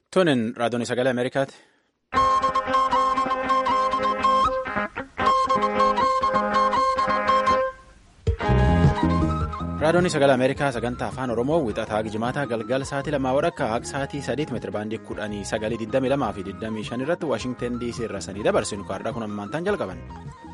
Tunin raadiyoon sagalee Ameerikaati. Raadiyoon sagalee Ameerikaa sagantaa afaan Oromoo wixataa gijimaataa galgala sa'aatii lamaa wadhakka akka sa'aatii sadiitti meetira baandii kudhanii sagalii digdamii lamaa fi digdamii shan irratti Waashingtan DC irra sanii dabarsinu kaarraa kun ammaantaan jalqaban.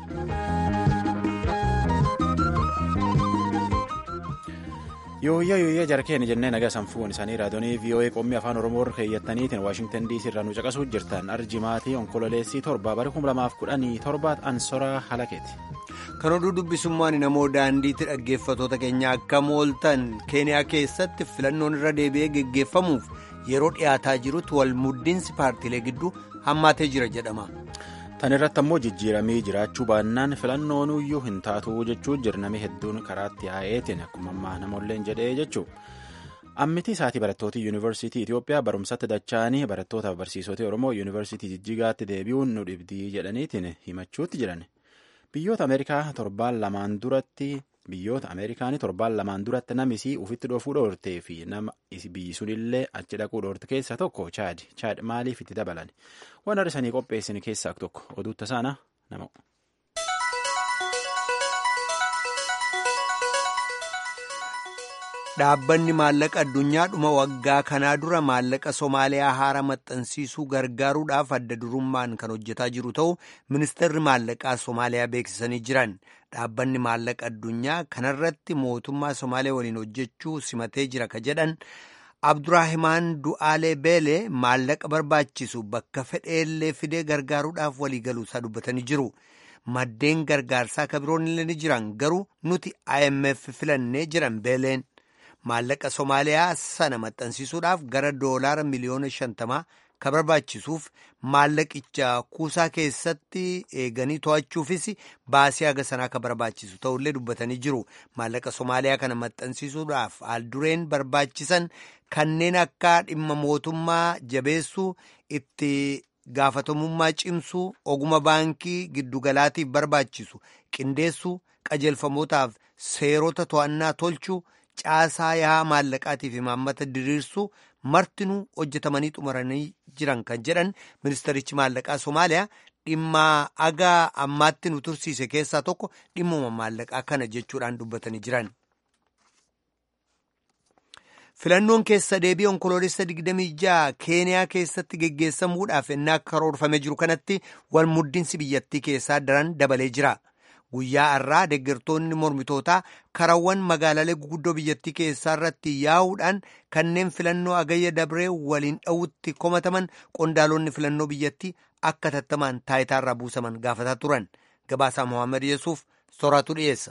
Yooyyaa yooyyaa jarkeen jennee nagaa sanfuun isaanii raadiyoonii VOA qommii afaan Oromoo irra keeyyataniitiin Waashingtan DC irraa nu caqasuu jirtan arjimaatii onkololeessii torba bara kuma lamaaf kudhanii torbaat ansoraa halakeeti. Kan oduu dubbisummaan namoo daandiitti dhaggeeffatoota keenya akka mooltan keeniyaa keessatti filannoon irra deebi'ee geggeeffamuuf yeroo dhiyaataa jirutti wal muddinsi paartiilee gidduu hammaatee jira jedhama. Tan irratti ammoo jijjiiramii jiraachuu baannaan filannoon iyyuu hin taatu jechuu jirnami hedduun karaatti yaa'eetiin akkuma ammaa namoolleen jedhee jechuu ammiti isaatii barattoota yuunivarsiitii Itoophiyaa barumsatti dacha'anii barattootaaf barsiisota Oromoo yuunivarsiitii Jijjigaatti deebi'uun nu dhibdii jedhaniitiin himachuutti jiran. Biyyoota Ameerikaa torbaan lamaan duratti biyyoota Ameerikaanii torbaan lamaan duratti namisii ufitti dhoofuu dhoortee fi nama biyyi sunillee achi dhaquu dhoorte keessaa tokko chaad chaad maaliif itti dabalan waan har'isanii qopheessin keessaa tokko oduutta saana nama. Dhaabbanni maallaqa addunyaa dhuma waggaa kanaa dura maallaqa Somaaliyaa haara maxxansiisuu gargaaruudhaaf adda durummaan kan hojjetaa jiru ta'uu ministeerri maallaqaa Somaaliyaa beeksisanii jiran. Dhaabbanni maallaqa addunyaa kanarratti mootummaa Somaaliyaa waliin hojjechuu simatee jira ka jedhan Abduraahimaan Du'aalee Beelee maallaqa barbaachisu bakka fedheellee fidee gargaaruudhaaf waliigaluu isaa dubbatanii jiru. Maddeen gargaarsaa ka biroon illee ni jiran garuu nuti IMF filannee jiran Beeleen. Maallaqa Somaaliyaa sana maxxansiisuudhaaf gara doolaara miliyoona shantamaa ka barbaachisuuf maallaqicha kuusaa keessatti eeganii to'achuufis baasii haga sanaa ka barbaachisu ta'ullee dubbatanii jiru. Maallaqa Somaaliyaa kana maxxansiisuudhaaf haaldureen barbaachisan kanneen akka dhimma mootummaa jabeessuu itti gaafatamummaa cimsuu oguma baankii giddugalaatiif barbaachisu qindeessuu qajeelfamootaaf seerota to'annaa tolchuu. caasaa yaa'aa maallaqaatiif imaammata diriirsuu martinuu hojjetamanii xumuranii jiran kan jedhan ministerichi maallaqaa Somaaliyaa dhimma agaa ammaatti nu tursiise keessaa tokko dhimmuma maallaqaa kana jechuudhaan dubbatanii jiran. Filannoon keessa deebii onkoloolessa 26 Keeniyaa keessatti geggeessamuudhaaf ennaa karoorfamee jiru kanatti wal muddinsi biyyattii keessaa daran dabalee jira. Guyyaa har'aa deeggartoonni mormitootaa karawwan magaalaalee guguddoo biyyattii keessaa irratti yaa'uudhaan kanneen filannoo agayya dabree waliin dha'utti komataman qondaalonni filannoo biyyattii akka tattamaan taayitaarraa buusaman gaafataa turan. Gabaasaa Mohaammed Yesuuf soraatu dhiyeessa.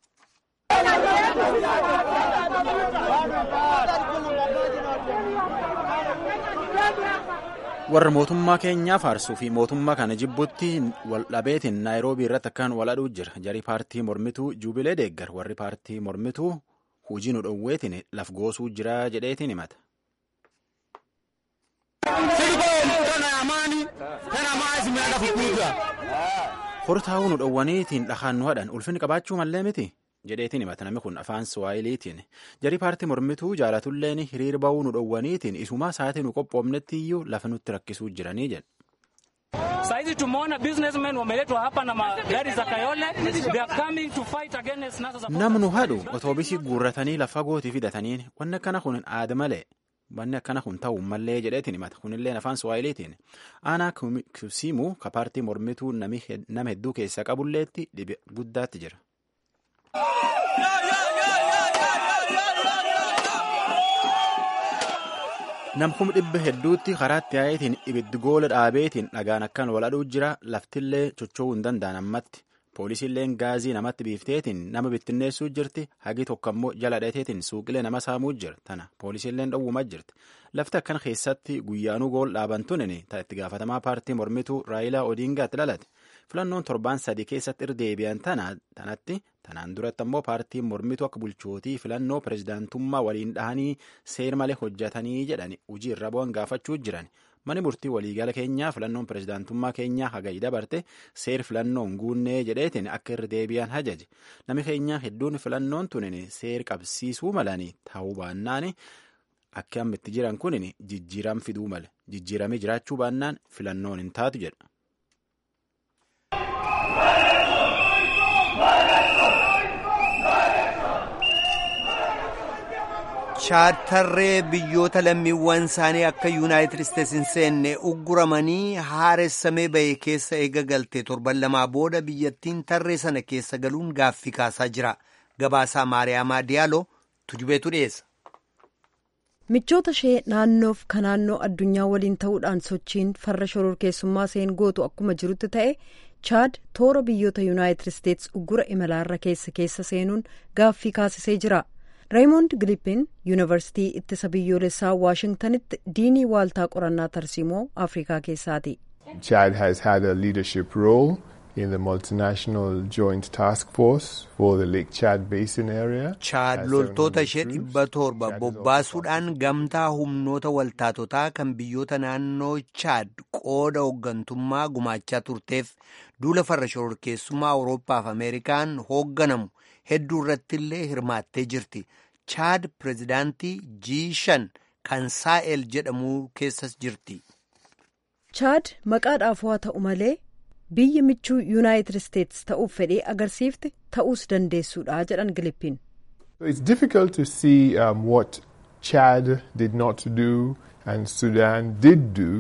warra mootummaa keenyaa faarsuu fi mootummaa kana jibbutti wal dhabeetiin naayiroobii irratti akkaan wal aduu jira jarii paartii mormituu juubilee deeggar warri paartii mormituu hujii nu dhowweetiin laf goosuu jira jedheetiin himata. hortaa'uu nu dhowwaniitiin dhahaan nu hadhan ulfinni qabaachuu mallee miti. jedheetiin himata namni kun afaan suwaayiliitiin jarii paartii mormituu jaalatulleen hiriir ba'uu nu dhowwaniitiin isumaa sa'aatii nu qophoofnetti iyyuu lafa nutti rakkisuu jiranii jedhe. Saizi tumeona businessmen wameletwa hapa na magari za Kayole. They are coming to fight against NASA. Namnu hadhu otoobisii guurratanii lafa gootii fidataniin wanni akkana kun aada malee wanni akkana kun ta'uu mallee jedheetiin himata kunillee afaan suwaayiliitiin aanaa kusiimuu ka paartii mormituu nama hedduu keessaa qabulleetti dhibe guddaatti jira. namkum dhibba hedduutti karaatti yaa'eetiin ibiddi goola dhaabeetiin dhagaan akkaan wal aduu jira laftillee chocho'uu hin danda'an ammatti poolisiilleen gaazii namatti biifteetiin nama bittinneessuu jirti hagi tokko ammoo jala dhateetiin suuqilee nama saamuu jira tana poolisiilleen dhowwumaa jirti lafti akkan keessatti guyyaanuu gool dhaaban tunin itti gaafatamaa paartii mormituu raayilaa odiingaatti dhalate filannoon torbaan sadii keessatti irdeebi'an tanatti tanaan duratti ammoo paartiin mormituu akka bulchootii filannoo pirezidaantummaa waliin dhahanii seer malee hojjetanii jedhani hojii irra bu'an gaafachuu jiran mani murtii waliigala keenyaa filannoon pirezidaantummaa keenyaa hagayi dabarte seer filannoon guunnee jedheetiin akka irra deebi'an hajaje nami keenyaa hedduun filannoon tunin seer qabsiisuu malanii ta'uu baannaan akka amma itti jiran kun jijjiiram fiduu male jijjiiramee jiraachuu baannaan filannoon hin taatu jedha. chaartarree biyyoota lammiiwwan isaanii akka yuunaayitid isteetsi hin seenne ugguramanii haaressamee bahee keessa eega galtee torban lamaa booda biyyattiin tarree sana keessa galuun gaaffii kaasaa jira gabaasaa maariyaamaa diyaaloo tujubeetu dhiyeessa. michoota ishee naannoof ka naannoo addunyaa waliin ta'uudhaan sochiin farra shororkeessummaa seen gootu akkuma jirutti ta'e chaad toora biyyoota yuunaayitid isteetsi uggura imalaarra keessa keessa seenuun gaaffii kaasisee jira. reemond gilippin yuunivarsitii ittisa biyyoolessaa waashingtanitti diinii waaltaa qorannaa tarsiimoo afrikaa keessaati. Chad has had a leadership role in the multinational joint task force for the Lake Chad Basin area. Chaad loltoota ishee dhibba torba bobbaasuudhaan gamtaa humnoota waltaatotaa kan biyyoota naannoo Chaad qooda hooggantummaa gumaachaa turteef duula farra shororkeessummaa Awurooppaa fi Ameerikaan hoogganamu hedduu irratti illee hirmaattee jirti. Chaad pirezidaantii G5 kan Saa'el jedhamu keessas jirti. Chaad maqaadhaaf waa ta'u malee biyyi michuu yuunaayitid isteetsi ta'uuf fedhee agarsiifte ta'uus dandeessuudha jedhan Gilippin. It's difficult to see um, what Chad did not do and Sudan did do.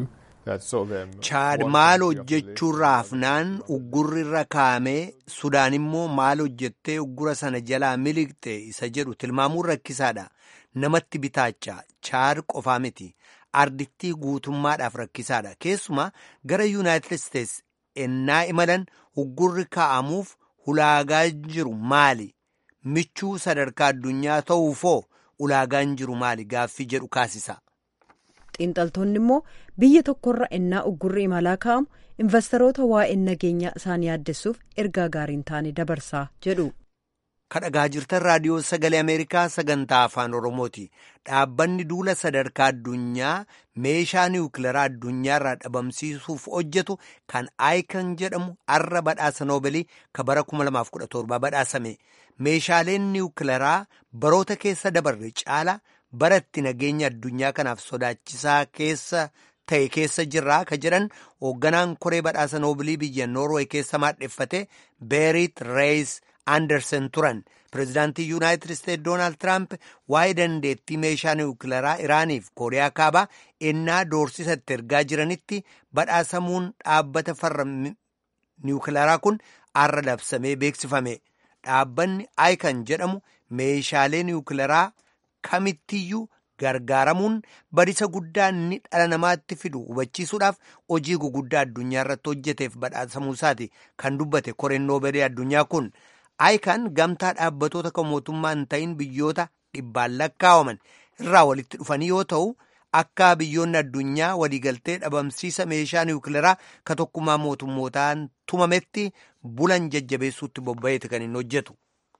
Chaad maal hojjechuurraa hafnaan uggurrirra kaa'amee Sudaan immoo maal hojjettee uggura sana jalaa miliqxe isa jedhu tilmaamuun rakkisaadha. Namatti bitaacha Chaad qofaa miti. Ardittii guutummaadhaaf rakkisaadha. Keessumaa gara Yuunaayitid Isteetsi ennaa imalan uggurri kaa'amuuf ulaagaa jiru maali? Michuu sadarkaa addunyaa ta'uufoo ulaagaan jiru maali? Gaaffii jedhu kaasisa. xiinxaltoonni immoo biyya tokkorra ennaa uggurri imalaa kaa'amu investoroota waa'een nageenyaa isaan yaaddessuuf ergaa gaariin taane dabarsaa jedhu. kadhagaa jirtan raadiyoo sagalee ameerikaa sagantaa afaan oromooti dhaabbanni duula sadarkaa addunyaa meeshaa niwukilaraa addunyaarraa dhabamsiisuuf hojjetu kan aayikan jedhamu arra badhaasa noobilii ka bara 2017 badhaasame meeshaaleen niwukilaraa baroota keessa dabarre caala baratti nageenya addunyaa kanaaf sodaachisaa keessa ta'e keessa jirraa ka jedhan hoogganaan koree badhaasa noobilii biyya noorweey keessa maadheffate beerit reeyis andersen turan pireezidaantii yuunaayitid isteetsi doonaald tiraamp waa'ee dandeettii meeshaa niwukilaraa iraaniif kooriyaa kaabaa ennaa doorsisa itti ergaa jiranitti badhaasamuun dhaabbata farra niwukilaraa kun arra labsamee beeksifame dhaabbanni aayikan jedhamu meeshaalee niwukilaraa kamittiyyuu gargaaramuun badisa guddaa inni dhala namaatti fidu hubachiisuudhaaf hojii guguddaa addunyaa irratti hojjeteef badhaasamuu isaati kan dubbate koreen noobeelii addunyaa kun aayikan gamtaa dhaabbatoota kan mootummaa hin ta'in biyyoota dhibbaan lakkaawaman irraa walitti dhufanii yoo ta'u akka biyyoonni addunyaa waliigaltee dhabamsiisa meeshaa niwukilaraa ka tokkummaa mootummootaan tumametti bulan jajjabeessuutti bobba'eeti kan hin hojjetu.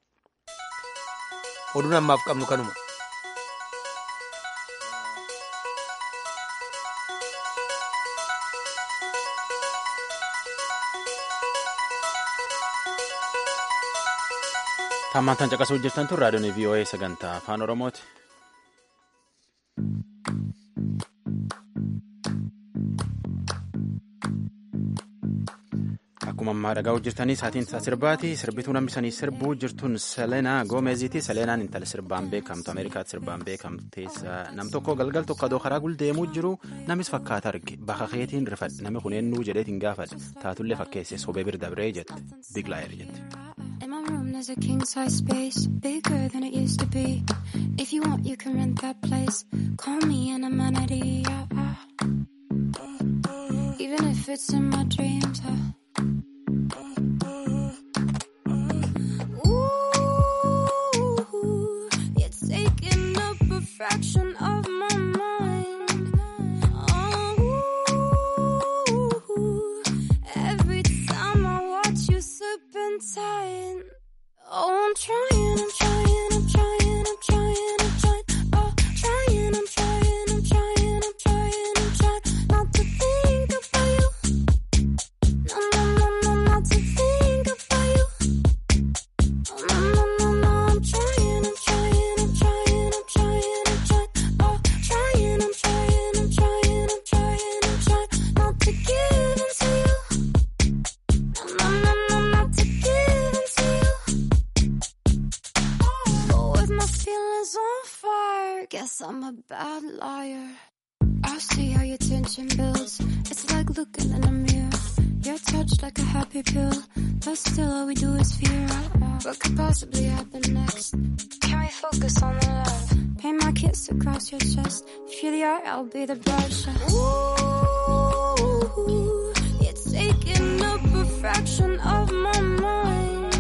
oduun ammaaf qabnu kanuma. Tammaantan caqasuu jirtan tun raadiyoon VOA sagantaa afaan Oromooti. Akkuma ammaa dhagaa hojjetanii saatiin isaa sirbaati. Sirbituu namni sanii sirbuu jirtuun Seleenaa Goomeziiti. Seleenaan intala sirbaan beekamtu Ameerikaatti sirbaan beekamte nam tokko galgal tokko adoo karaa guldeemuu jiru namis fakkaata arge bakka keetiin rifadhe nami kun eenyuu jedheetiin gaafadhe taatullee fakkeesse sobee bira dabree jette Biglaayir jette. There's a king size space, bigger than it used to be. If you want, you can rent that place. Call me an amenity. Yeah, yeah. Even if it's in my dreams. Uh. Ooh, you're taking up a fraction of my mind. Oh, every time I watch you serpentine. Oh, I'm trying, I'm trying, I'm trying, I'm trying, I'm trying. Oh, trying, I'm trying, I'm trying, I'm trying, I'm trying not to think about you. No, no, no, no, not to think about you. Oh, no, no, no, no, I'm trying, I'm trying, I'm trying, I'm trying, I'm trying. Oh, Guess I'm a bad liar. I see how your tension builds. It's like looking in a mirror. You're touched like a happy pill, but still all we do is fear. What could possibly happen next? Can we focus on the love? Paint my kiss across your chest. If you're the art, I'll be the brush. Ooh, you're taking up a fraction of my mind.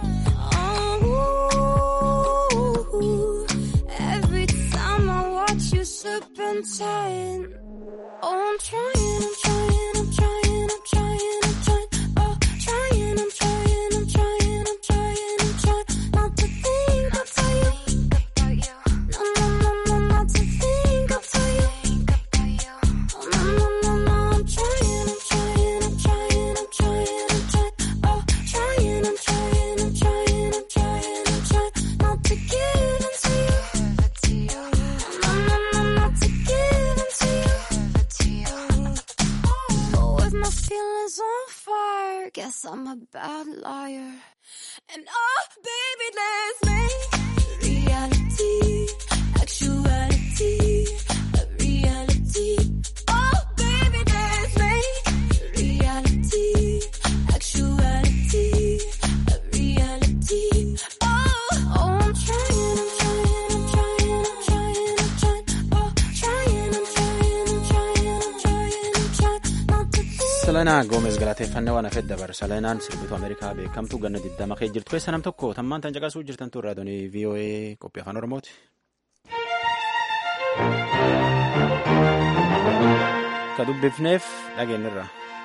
Oh, every time I watch you serpentine. Oh, I'm trying, I'm trying, I'm trying, I'm trying, I'm trying. Oh, trying, I'm trying, I'm trying, I'm trying, I'm trying. Not to think about you. No, no, no, no, not to think about you. Oh, no, no, no, no, I'm trying, I'm trying, I'm trying, I'm trying, I'm trying. Oh, trying, I'm trying, I'm trying, I'm trying, I'm trying. Not to give in to you. No, no, no, not to give in to you. But with my feelings on fire, guess I'm a bad liar. And oh, baby, let's make reality, actuality, a reality. Oh, baby, let's make reality, actuality, a reality. Oh, oh, I'm trying, I'm trying, I'm trying, I'm trying, I'm trying. Oh, trying, I'm trying, I'm trying, I'm trying, I'm trying. Not to think. Salanaa Goomes galateeffannaa waan hafeef dabar Salanaan sirbituu Ameerikaa beekamtuu ganna digdama kee jirtu keessa nam tokko tammaan tan caqasuu jirtan turre raadiyoo VOA qophii afaan Oromooti. Ka dubbifneef dhageenyirra.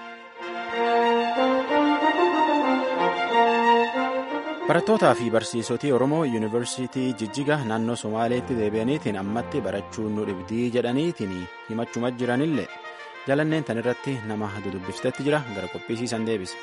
Barattootaa fi barsiisotii Oromoo Yuunivarsiitii Jijjiga naannoo Somaaleetti deebi'aniitiin ammatti barachuun nu dhibdii jedhaniitiin himachuma jiranillee jalanneen tan irratti nama dudubbiftetti jira gara qophiisiisan deebisa.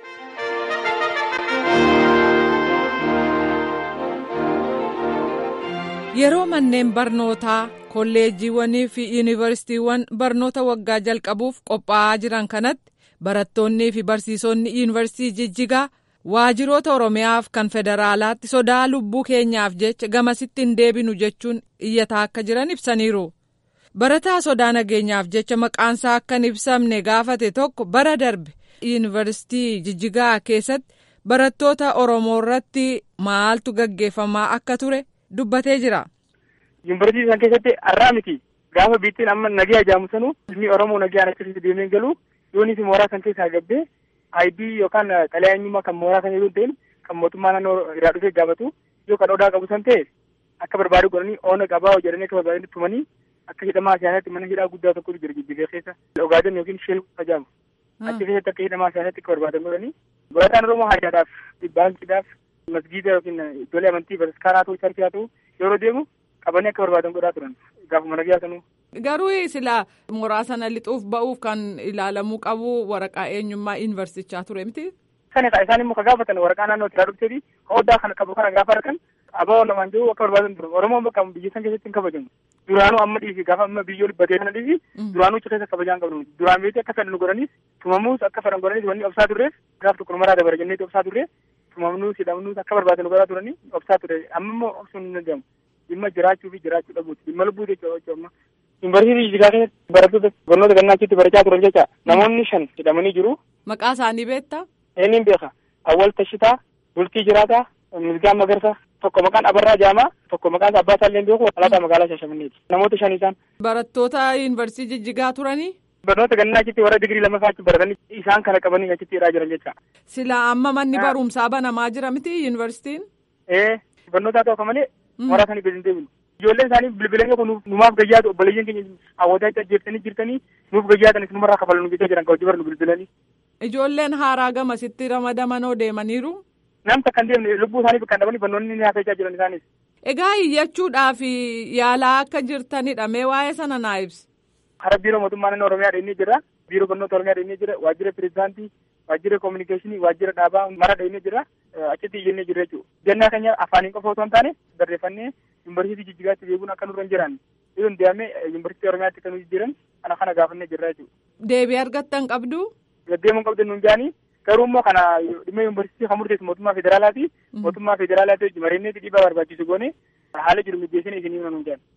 Yeroo manneen barnootaa kolleejjiiwwanii fi yuunivarsiitiiwwan barnoota waggaa jalqabuuf qophaa'aa jiran kanatti barattoonnii fi barsiisonni yuunivarsiitii Jijjigaa waajiroota Oromiyaaf kan federaalaatti sodaa lubbuu keenyaaf jecha gamasitti hin deebinu jechuun iyyataa akka jiran ibsaniiru. Barataa sodaa nageenyaaf jecha maqaansaa akka hin ibsamne gaafate tokko bara darbe yuunivarsiitii Jijjigaa keessatti barattoota Oromoo irratti maaltu gaggeeffamaa akka ture dubbatee jira. Yuunivarsiitii isaan keessatti har'aa miti gaafa biittiin amma nagaa ajaamu sanuu ilmi Oromoo nagaa achitti deemee galu yoonis mooraa kan keessaa gabbee ayibii yookaan xalayaa eenyummaa kan mooraa kan jedhu ta'in kan mootummaa naannoo irraa dhufee gaafatu yoo kan odaa qabu san ta'e akka barbaadu godhanii oona qabaa jedhanii akka barbaadanii tumanii akka hidhamaa siyaasatti mana hidhaa guddaa tokko jira Jijjigaa keessa ogaaden yookiin sheel ajaamu achi keessatti akka hidhamaa siyaasatti akka barbaadan godhanii barataan Oromoo haajaadhaaf baankiidhaaf masgiida yookiin iddoolee amantii bataskaaraa ta'uu charkii haa ta'u yeroo deemu qabanii akka barbaadan godhaa turan gaafuma nagaa sanuu. Garuu sila mooraa sana lixuuf ba'uuf kan ilaalamuu qabu waraqaa eenyummaa yuunivarsichaa ture miti. Sani isaan immoo ka gaafatan waraqaa naannoo irraa dhufteeti ka odaa kana qabu kana gaafa argan abaa lamaan jiru akka barbaadan ture Oromoon bakka biyya san keessatti hin kabajamu. Duraanuu amma dhiisi gaafa amma biyyoo dhibbatee sana dhiisi duraanuu achi keessa kabajaan qabnu duraan beekte akka fedhan godhanis tumamuus akka fedhan godhanis wanni obsaa turreef gaaf tokko maraa dabara jenneeti obsaa turre tumamnuus hidhamnuus akka barbaadan godhaa turanii obsaa ture amma immoo obsuun hin danda'amu. Dhimma jiraachuu fi jiraachuu dhabuuti dhimma lubbuu jechuudha amma. Yuunivarsiitii Jijjigaa keessatti barattoota barnoota gannaa achitti barachaa turan jecha namoonni shan hidhamanii jiru. Maqaa isaanii beektaa? Eenyuun beeka. Awwal Tashitaa, Bultii Jiraataa, Misgaan Magarsaa, tokko maqaan Abarraa Jaamaa, tokko maqaan Abbaa Saalleen beeku, Alaataa magaalaa Shaashamanneeti. Namoota shan isaan. Barattoota yuunivarsiitii Jijjigaa turanii? Barnoota gannaa achitti warra digirii lammaffaa achi baratanii isaan kana qabanii achitti hidhaa jiran jecha. Sila amma manni barumsaa banamaa jira miti yuunivarsiitiin? Ee barnoota haa ta'u malee mooraa sanii gadi hin deebinu. Ijoolleen isaanii bilbilanii kun numaaf gayyaatu obboleeyyiin keenya hawwataa itti ajjeeftanii jirtanii nuuf gayyaatan isinumarraa kafalu jechaa jiran kabajji barnu bilbilanii. Ijoolleen haaraa gamasitti ramadamanoo deemaniiru. Nam takka hin deemne lubbuu isaanii kan dhabanii barnoonni ni haasa'aa jiran isaanis. Egaa iyyachuudhaaf yaalaa akka jirtanidha mee waa'ee sana naa ibsi. Hara biiroo mootummaa naannoo Oromiyaa dheenyee jira. Biiroo barnoota Oromiyaa dheenyee jira. Waajjira pirezidaantii, waajjira koominikeeshinii, waajjira dhaabaa mara dheenyee jira. Achitti iyyannee jira jechuudha. Jannaa keenya afaaniin qofa otoo hin taane barreeffannee yuunivarsiitii Jijjigaatti beekuun akka nurra hin jiran. Yoo deemee yuunivarsiitii Oromiyaatti kan jiran kana kana gaafannee jirra jechuudha. Deebii argattan qabdu? Deddeemuun qabdu nuun jaanii garuu immoo kana dhimma yuunivarsiitii kan murteessu mootummaa federaalaati. Mootummaa federaalaati mariinneetti dhiibbaa barbaachisu goone haala jiru mijeessine isinii nuun jaani.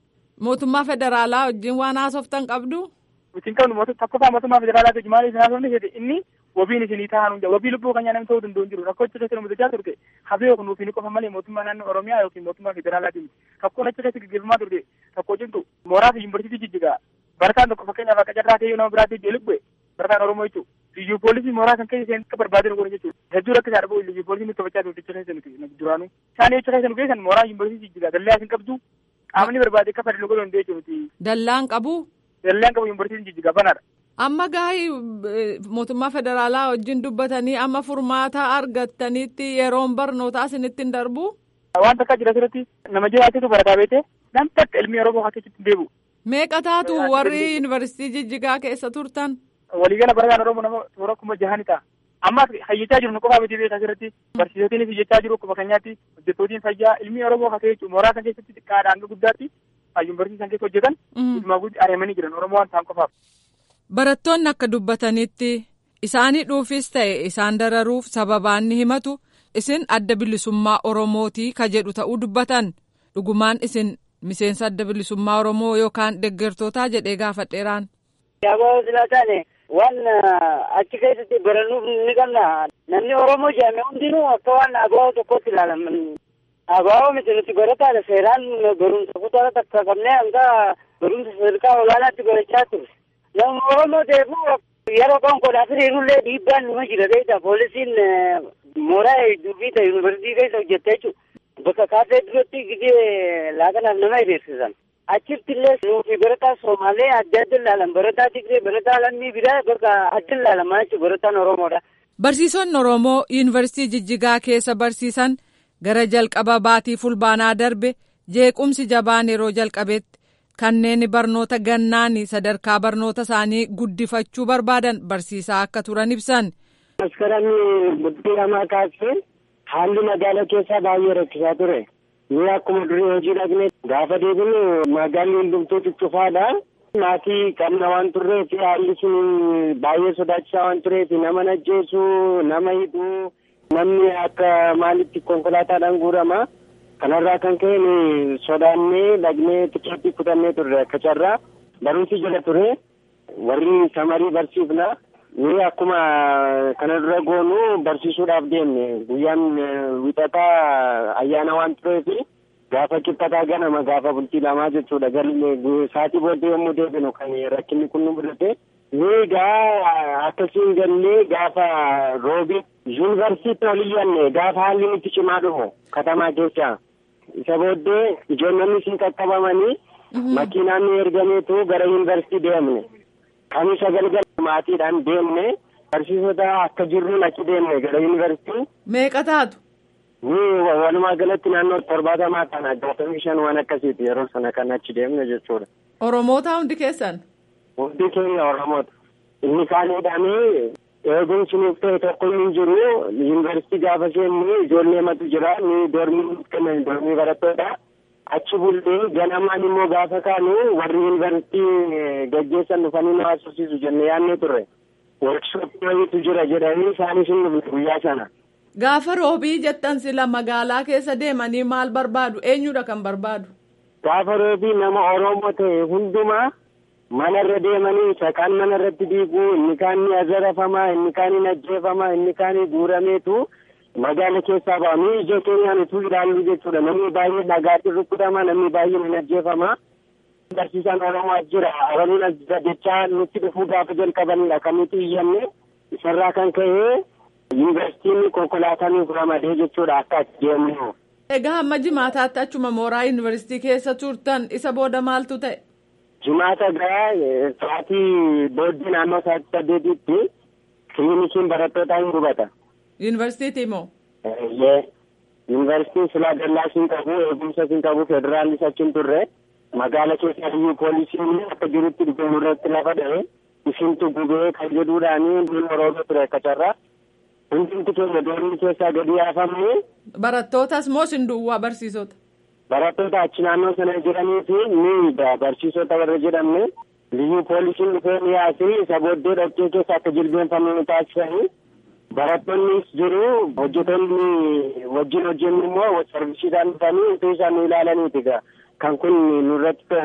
Mootummaa federaalaa wajjin waan haasoftan qabdu? Isin qabnu mootummaa tokkoffaa mootummaa federaalaa ta'e maaliif haasofni jedhe inni wabiin isinii taa'an hunda wabii lubbuu kan namni ta'uu danda'u hin jiru rakkoo achi keessa nu mudachaa turte hafee yookiin nuuf hin qofa malee mootummaa naannoo Oromiyaa yookiin mootummaa federaalaa miti rakkoon achi keessa gaggeeffamaa turte rakkoo cimtu mooraa fi yuunivarsiitii jijjigaa barataan tokko fakkeenyaaf akka carraa ta'ee nama biraatti ijee lubbe barataan Oromoo jechuudha. Liyyuu poolisii mooraa kan keessa isheen akka barbaadan godhan jechuudha. Hedduu rakkisaa dhabuu liyyuu poolisii nutti taphachaa turte achi keessa nuti duraanuu. Isaan achi keessa nu geessan mooraa yuunivarsiitii jijjigaa dallaa isin qabdu qaamni barbaade akka fadhilu godhan hundee jechuudha. Dallaan qabu? Dallaan qabu yuunivarsiitiin jijjigaa banaadha. Amma gaa'ii mootummaa federaalaa wajjin dubbatanii amma furmaata argattanitti yeroon barnootaa isinitti hin darbu? Waan takka jira asirratti nama jiraatetu barataa beete nam takka ilmi Oromoo akka keessatti deebi'u. Meeqa taatu warri yuunivarsiitii jijjigaa keessa turtan? Waliigala barataan Oromoo nama toora kuma jahani ta'a. Amma hayyachaa jiru nu qofaa miti beeka asirratti barsiisotiinis hayyachaa jiru akkuma keenyaatti hojjettootiin fayyaa ilmi Oromoo akka jechuun mooraa kan keessatti xiqqaadha hanga guddaatti yuunivarsiitii san keessa hojjetan guutumaa guutti ari'amanii jiran Oromoo waan ta'an qofaaf. Barattoonni akka dubbatanitti isaanii dhuufis ta'e isaan dararuuf sababaan ni himatu isin adda bilisummaa Oromootii ka jedhu ta'uu dubbatan dhugumaan isin miseensa adda bilisummaa Oromoo yookaan deeggartootaa jedhee gaafadheeraan. Yaaboo silaa taane waan achi keessatti barannuuf ni qabna. Namni Oromoo jedhame hundinuu akka waan abaa'oo tokkotti ilaalaman. Abaa'oo miti nuti barataadha seeraan barumsa kutaa takka qabnee hanga barumsa sadarkaa olaanaatti barachaa turre. Namni Oromoo deebi'u yeroo konkolaataa firiirullee dhiibbaan numa jira ta'edha. Poolisiin mooraa hedduu fi ta'e yuunivarsiitii keessa hojjetta jechuudha. Bakka kaasee duratti gidee laaqanaaf nama hiriirsisan. Achitti illee nuufi barataa Somaalee adda adda ilaalan barataa Tigree barataa lammii biraa bakka adda ilaalamaa jechuudha barataan Oromoodha. Barsiisonni Oromoo yuunivarsiitii Jijjigaa keessa barsiisan gara jalqaba baatii fulbaanaa darbe jeequmsi jabaan yeroo jalqabetti kanneen barnoota gannaani sadarkaa barnoota isaanii guddifachuu barbaadan barsiisaa akka turan ibsan. Maskaranii bultii lamaa kaasee haalli magaala keessaa baay'ee rakkisaa ture. Ni akkuma durii hojii dhaqne gaafa deebinu magaalli hundumtuu cufaadha. Maatii qabna waan turreef haalli sun baay'ee sodaachisaa waan tureef nama ajjeesu nama hidhuu namni akka maalitti konkolaataadhaan guurama. Kanarraa kan ka'e ni sodaannee dhaqnee tikeettii kutannee turre akka carraa barumsi jala ture warri samarii barsiifna. Ni akkuma kana dura goonu barsiisuudhaaf deemne guyyaan wixataa ayyaana waan tureef gaafa qixxataa ganama gaafa bultii lamaa jechuudha galme saatii booddee yommuu deebinu kan rakkinni kun nu mudate ni gaa akkasiin gallee gaafa roobi yuunivarsiitii ol iyyanne gaafa haalli nutti cimaa dhufu katamaa keessa isa booddee ijoollonni siin qaqqabamanii makiinaan nu ergameetu gara yuunivarsiitii deemne kamisa galgala maatiidhaan deemne barsiisota akka jirruun achi deemne gara yuunivarsiitii. Meeqa taatu? Ni walumaa galatti naannoo torbaatamaa kana jaatamii shan waan akkasiiti yeroo sana kan achi deemne jechuudha. Oromoota hundi keessan? Hundi keenya Oromoota. Inni kaan hidhamee eegumsi nuuf ta'e tokko hin jiru yuunivarsiitii gaafa seennu ijoollee matu jira ni dormii kennan dormii barattoota. achi bullee ganamaan immoo gaafa kaanu warri yuunivarsiitii gaggeessan dhufanii nu haasofsiisu jennee yaadnee turre. Workshooppii wayiitu jira jedhanii isaanis hin dhufne guyyaa sana. Gaafa roobii jettan sila magaalaa keessa deemanii maal barbaadu? Eenyudha kan barbaadu? Gaafa roobii nama Oromoo ta'e hundumaa manarra deemanii saqaan manarratti diiguu inni kaan ni azarafamaa inni kaan ni ajjeefamaa inni kaan ni guurameetu magaala keessaa ba'anii ija keenyaan utuu ilaallu jechuudha namni baay'ee dhagaatti rukutama namni baay'ee ni ajjeefama. Barsiisaan Oromoo as jira Oromoon as jira jechaa nutti dhufuu gaafa jalqabanidha kan nuti iyyanne isarraa kan ka'e yuunivarsiitiin konkolaataa nuuf ramadee jechuudha akka achi deemnu. Egaa hamma jimaataatti achuma mooraa yuunivarsiitii keessa turtan isa booda maaltu ta'e? Jimaata gaa sa'aatii booddee naannoo sa'aatii saddeetitti kiliinikiin barattootaa hin gubata. Yuunivarsiitii moo? Yuunivarsiitiin silaa dallaa siin qabu eegumsa siin qabu federaalis achiin turre magaala keessaa iyyuu poolisiin akka jirutti dhufee irratti lafa dha'e isintu gubee kan jedhuudhaanii duun oromoo ture akka carraa hundumti keenya doorni keessaa gadi yaafamne. Barattootas moo sin duwwaa barsiisota? Barattoota achi naannoo sana jiranii fi ni barsiisota warra jedhamne liyyuu poolisiin dhufee ni yaasee isa booddee dhoqqee keessa akka jilbeenfannu nu taasisanii. Barattoonnis jiru hojjetoonni wajjin hojjennu immoo sarvisiidhaan dhufanii utuu isaan nu ilaalaniiti kan kun nurratti ta'e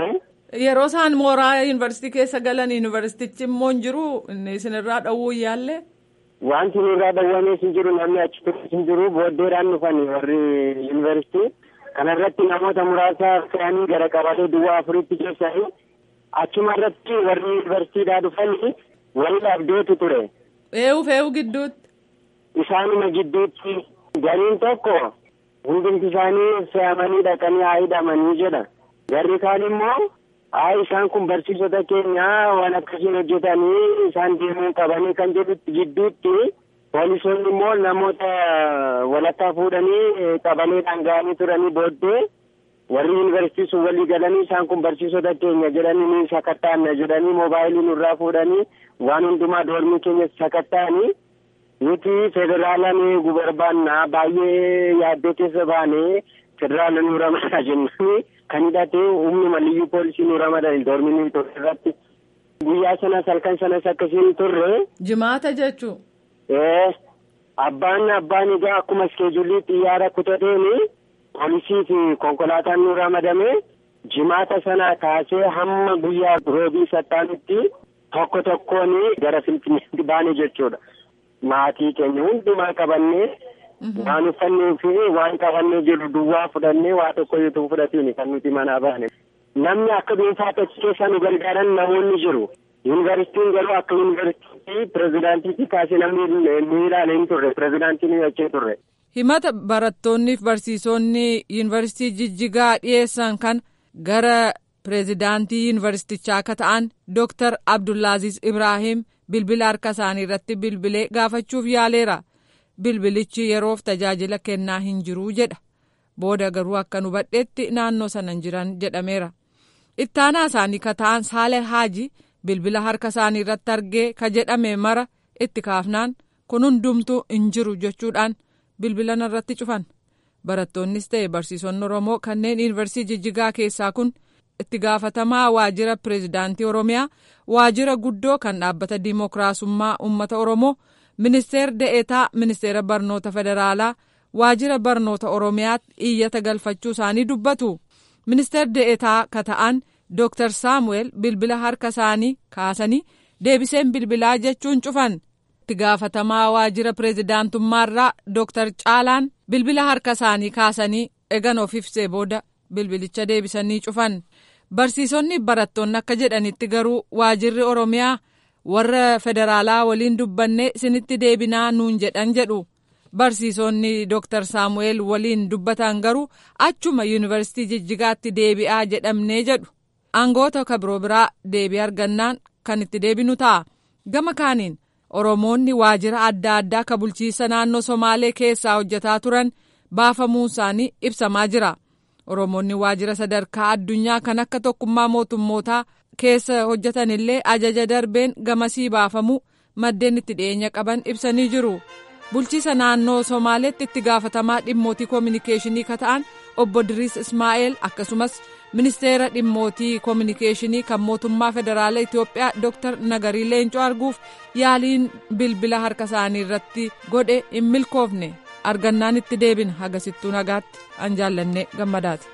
Yeroo isaan mooraa yuunivarsiitii keessa galan yuunivarsiitichi immoo hin jiru inni isinirraa dhowwuu yaalle. Wanti nurraa dhowwamees hin jiru namni achi turres hin jiru booddeedhaan dhufan warri yuunivarsiitii. Kana irratti namoota muraasa fe'anii gara qabatee duwwaa afuritti geessanii achuma irratti warri yuunivarsiitiidhaa dhufanii wal dhabdeetu ture. Eewu fe'uu gidduutti. Isaanuma gidduutti gariin tokko hundumti isaanii fe'amanii dhaqanii haa hidhamanii jedha. Garri kaan immoo haa isaan kun barsiisota keenya waan akkasiin hojjetanii isaan deemuu qabanii kan jedhutti gidduutti poolisoonni immoo namoota walakkaa fuudhanii qabaleedhaan ga'anii turanii booddee warri yuunivarsiitii sun walii galanii isaan kun barsiisota keenya jedhanii ni sakattaanna jedhanii moobaayilii nurraa fuudhanii waan hundumaa doormii keenya sakattaanii nuti federaala nu eeguu barbaanna baay'ee yaaddoo keessa baanee federaala nu ramadaa jennanii kan hidhate humni maliyyuu poolisii nu ramadan doormii nu turre irratti guyyaa sanas halkan sanas akkasiin turre. Jimaata jechuun. Ee abbaan abbaan egaa akkuma iskeejuulii xiyyaara kutateeni poolisii fi konkolaataan nu ramadame jimaata sana kaasee hamma guyyaa roobii sattaanutti tokko tokkoon gara finfinneetti baane jechuudha. Maatii keenya hundumaa qabannee waan uffannee fi waan qabannee jiru duwwaa fudhannee waa tokko yoo fudhatiin kan nuti manaa baane. Namni akka dhuunfaatti achi keessa nu gargaaran namoonni jiru. Yuunivarsiitiin garuu akka yuunivarsiitii pirezidaantiitti kaasee namni nu ilaale hin turre pirezidaantiin nu achee turre. Himata barattoonni fi barsiisonni yuunivarsiitii Jijjigaa dhiyeessan kan gara pirezidaantii yuunivarsiitichaa akka ta'an Dooktar Abdullaaziz Ibrahim bilbila harka isaanii irratti bilbilee gaafachuuf yaaleera. Bilbilichi yeroof tajaajila kennaa hin jiru jedha. Booda garuu akka nu hubadheetti naannoo sana hin jiran jedhameera. Ittaanaa isaanii ka ta'an Saalee Haaji bilbila harka isaanii irratti argee ka jedhame mara itti kaafnaan kun hundumtuu hin jiru jechuudhaan bilbila irratti cufan. Barattoonnis ta'e barsiisonni Oromoo kanneen yuunivarsiitii Jijjigaa keessaa kun itti gaafatamaa waajjira pireezidaantii Oromiyaa waajjira guddoo kan dhaabbata Dimookiraasummaa Uummata Oromoo ministeera da'eetaa ministeera barnoota federaalaa waajjira barnoota Oromiyaatti iyyata galfachuu isaanii dubbatu. Ministeera da'eetaa ka ta'an Dooktar Saamu'eel bilbila harka isaanii kaasanii deebiseen bilbilaa jechuun cufan. itti gaafatamaa waajjira pireezidaantummaarraa Dooktar Caalaan bilbila harka isaanii kaasanii egan of ibsee booda bilbilicha deebisanii cufan. Barsiisonni barattoonni akka jedhanitti garuu waajjirri Oromiyaa warra federaalaa waliin dubbanne isinitti deebinaa nuun jedhan jedhu. Barsiisonni Dooktar Saamu'eel waliin dubbatan garuu achuma yuunivarsiitii Jijjigaatti deebi'aa jedhamnee jedhu. Aangoota kabiroo biraa deebii argannaan kan itti deebinu ta'a. Gama kaaniin Oromoonni waajjira adda addaa ka bulchiinsa naannoo Somaalee keessaa hojjetaa turan baafamuun isaanii ibsamaa jira. Oromoonni waajjira sadarkaa addunyaa kan akka tokkummaa mootummootaa keessa hojjetan illee ajaja darbeen gamasii baafamuu maddeen itti dhiyeenya qaban ibsanii jiru. Bulchiinsa naannoo Somaaleetti itti gaafatamaa dhimmootii koominikeeshinii ka ta'an obbo Diriis Ismaa'eel akkasumas ministeera dhimmootii koominikeeshinii kan mootummaa federaalaa Itoophiyaa Dr. Nagarii Leencoo arguuf yaaliin bilbila harka isaanii irratti godhe hin milkoofne argannaan itti deebina hagasittuu nagaatti an jaallanne gammadaati.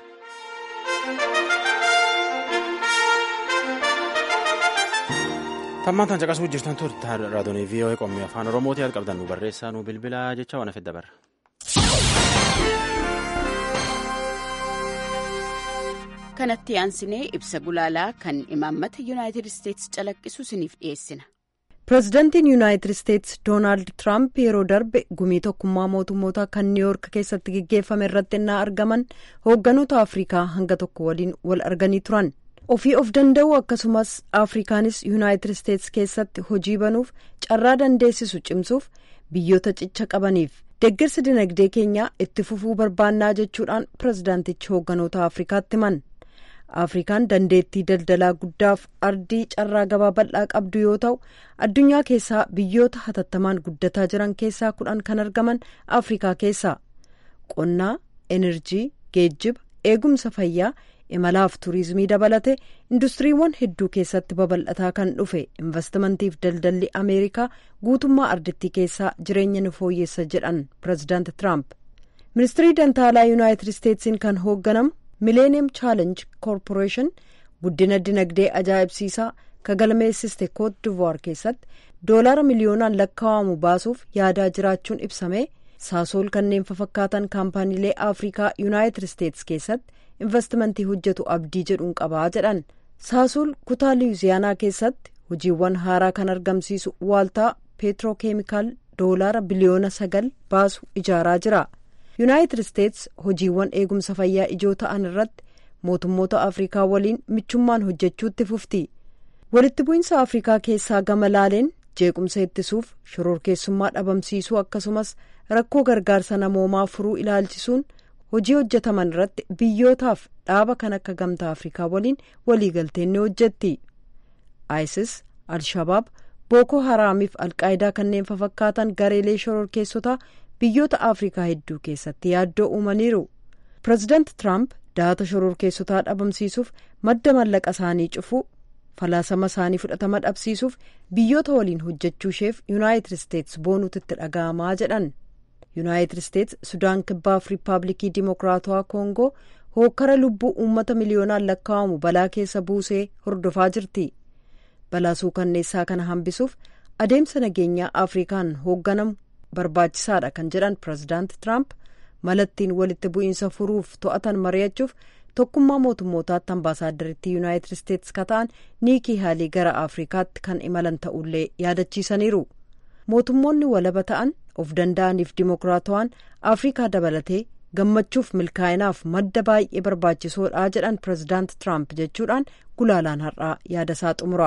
Tammaan tan caqasuu jirtan turte raadiyoo VOA qommii afaan Oromootii yaada qabdan nu barreessaa nu bilbilaa jecha waan afedda barra. kanatti aansinee ibsa gulaalaa kan imaammata yuunaayitid isteetsi calaqqisu isiniif dhiyeessina. pireezidantiin yuunaayitid isteetsi doonaald tiraamp yeroo darbe gumii tokkummaa mootummoota kan niiwoork keessatti geggeeffame irratti innaa argaman hoogganoota afrikaa hanga tokko waliin wal arganii turan ofii of danda'uu akkasumas afrikaanis yuunaayitid isteetsi keessatti hojii banuuf carraa dandeessisu cimsuuf biyyoota cicha qabaniif deeggarsa dinagdee keenyaa itti fufuu barbaannaa jechuudhaan pireezidaantichi hoogganoota afrikaatti himan. afrikaan dandeettii daldalaa guddaaf ardii carraa gabaa bal'aa qabdu yoo ta'u addunyaa keessaa biyyoota hatattamaan guddataa jiran keessaa kudhan kan argaman afrikaa keessaa qonnaa enerjii geejjiba eegumsa fayyaa imalaaf turizimii dabalate industiriiwwan hedduu keessatti babal'ataa kan dhufe investimantiif daldalli ameerikaa guutummaa ardittii keessaa jireenya ni fooyyessa jedhan pireezidaanti tiraamp ministirii dantaalaa yuunaayitid isteetsiin kan hoogganamu mileeniyeem chaalenj koorporeeshin guddina dinagdee ajaa'ibsiisaa ka galmeessiste koot divuwaar keessatti doolaara miliyoonaan lakkaa'amu baasuuf yaadaa jiraachuun ibsame saasool kanneen fafakkaatan kaampaaniilee afrikaa yuunaayitid isteetsi keessatti investimentii hojjetu abdii jedhuun qabaa jedhan saasool kutaa liyuziyaanaa keessatti hojiiwwan haaraa kan argamsiisu waaltaa peetirookeemikaal doolaara biliyoona sagal baasu ijaaraa jira yuunaayitid isteetsi hojiiwwan eegumsa fayyaa ijoo ta'an irratti mootummoota afrikaa waliin michummaan hojjechuutti fufti walitti bu'iinsa afrikaa keessaa gama laaleen jeequmsa ittisuuf shororkeessummaa dhabamsiisuu akkasumas rakkoo gargaarsa namoomaa furuu ilaalchisuun hojii hojjetaman irratti biyyootaaf dhaaba kan akka gamtaa afrikaa waliin waliigalteen ni hojjetti isis alshabaab bookoo haraamiif alqaayidaa kanneen fafakkaatan gareelee shororkeessotaa biyyoota afrikaa hedduu keessatti yaaddoo uumaniiru pireezidaanti tiraamp da'ata shororkeessotaa dhabamsiisuuf madda mallaqa isaanii cufuu falaasama isaanii fudhatama dhabsiisuuf biyyoota waliin hojjechuu isheef yuunaayitid isteetsi boonuutti itti dhaga'amaa jedhan yuunaayitid isteetsi sudaan kibbaaf riippaabilikii dimokiraatawaa koongoo hookkara lubbuu uummata miliyoonaan lakkaa'amu balaa keessa buusee hordofaa jirti balaa suukanneessaa kana hambisuuf adeemsa nageenyaa afrikaan hoogganamu barbaachisaadha kan jedhan pireezidaanti tiraamp malattiin walitti bu'iinsa furuuf to'atan mari'achuuf tokkummaa mootummootaatti ambaasaaddaritti yuunaayitid isteetsi ka ta'an niikii haalii gara afrikaatti kan imalan ta'ullee yaadachiisaniiru mootummoonni walaba ta'an of danda'aniif dimokiraatawaan afrikaa dabalatee gammachuuf milkaa'inaaf madda baay'ee barbaachisoodha jedhan pireezidaanti tiraamp jechuudhaan gulaalaan har'aa yaadasaa xumura.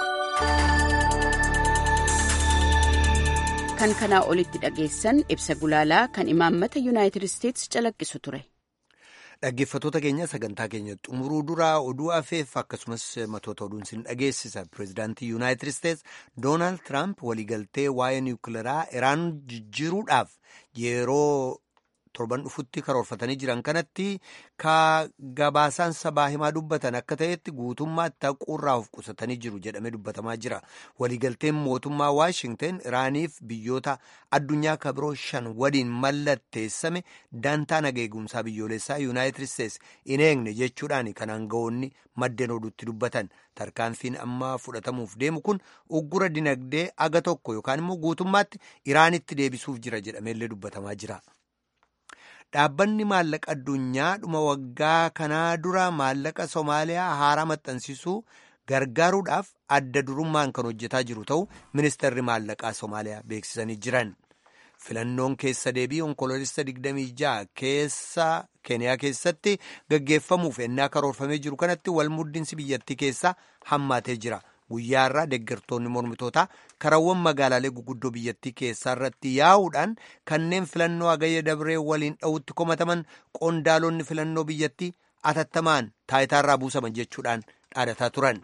kan kanaa olitti dhageessan ibsa gulaalaa kan imaammata yuunaayitid isteetsi calaqqisu ture. Dhaggeeffattoota keenya sagantaa keenya xumuruu duraa oduu afeef akkasumas matoota oduun sin dhageessisa. Pireezidaantii Yuunaayitid Isteets Doonaald Tiraamp waliigaltee waa'ee niwukileeraa Iraan jijjiiruudhaaf yeroo torban dhufutti karoorfatanii jiran kanatti ka gabaasaan sabaa himaa dubbatan akka ta'etti guutummaatti haquurraa of qusatanii jiru jedhamee dubbatamaa jira. Waliigalteen mootummaa Waashingten Iraaniif biyyoota addunyaa kabiroo shan waliin mallatteessame dantaa nageegumsaa biyyoolessaa Yuunaayitid Isteets hin eegne jechuudhaan kan aangawoonni maddeen oduutti dubbatan. Tarkaanfiin amma fudhatamuuf deemu kun uggura dinagdee aga tokko yookaan immoo guutummaatti Iraanitti deebisuuf jira jedhameellee dubbatamaa jira. Dhaabbanni maallaqa addunyaa dhuma waggaa kanaa dura maallaqa Somaaliyaa haaraa maxxansiisuu gargaaruudhaaf adda durummaan kan hojjetaa jiru ta'uu ministeerri maallaqaa Somaaliyaa beeksisanii jiran. Filannoon keessa deebii onkoloolessa 26 keessa Keeniyaa keessatti gaggeeffamuuf ennaa karoorfamee jiru kanatti walmuddinsi biyyattii keessaa hammaatee jira. Guyyaa irraa deeggartoonni mormitootaa karawwan magaalaalee guguddoo biyyattii keessaa irratti yaa'uudhaan kanneen filannoo hagayya dabree waliin dha'utti komataman qondaalonni filannoo biyyattii atattamaan taayitaarraa buusaman jechuudhaan dhaadataa turan.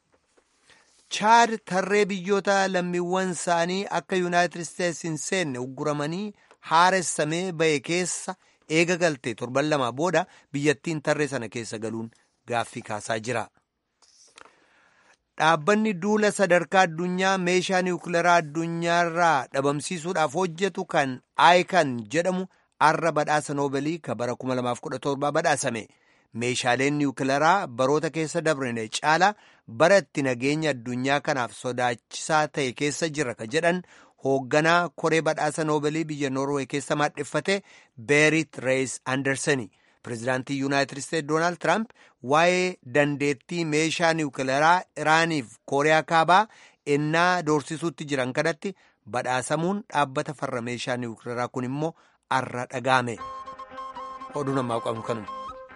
Chaad tarree biyyoota lammiiwwan isaanii akka yuunaayitid isteetsi hin seenne ugguramanii haaressamee ba'e keessa eega galtee torban lama booda biyyattiin tarree sana keessa galuun gaaffii kaasaa jira. Dhaabbanni duula sadarkaa addunyaa meeshaa niwukileeraa addunyaarraa dhabamsiisuudhaaf hojjetu kan aayikan jedhamu arra badhaasa noobalii ka bara 2017 badhaasame. Meeshaaleen niwukileeraa baroota keessa dabrine caala bara itti nageenya addunyaa kanaaf sodaachisaa ta'e keessa jira ka jedhan hoogganaa koree badhaasa noobalii biyya Noorwee keessa maadheffate Beerit Rees Anderseni. Pireezidaantii Yuunaayitid Isteetsi Doonaald Tiraamp waa'ee dandeettii meeshaa niwukileeraa Iraaniif Kooriyaa Kaabaa ennaa doorsisuutti jiran kanatti badhaasamuun dhaabbata farra meeshaa niwukileeraa kun immoo arra dhagaame. Oduu namaa qabnu kanuma.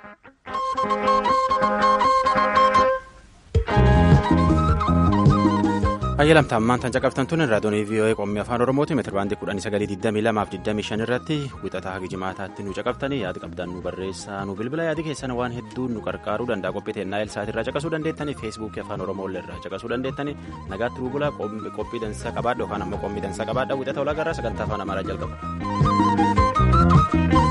Ayyalamta ammaan tan caqabtan tun raadiyoonii VOA qommii afaan Oromooti meetira baandii kudhanii sagalii digdamii lamaaf digdamii shan irratti wixataa hagi jimaataatti nu caqabtanii yaada qabdan nu barreessaa nu bilbila yaadi keessan waan hedduu nu qarqaaruu danda'a qophii teennaa ilsaati irraa caqasuu dandeettanii feesbuukii afaan Oromoo irraa caqasuu dandeettanii nagaatti bulbulaa qophii dansaa qabaadha yookaan ammoo qophii dansaa qabaadha wixata olaa garraa sagantaa afaan Amaaraa jalqaba.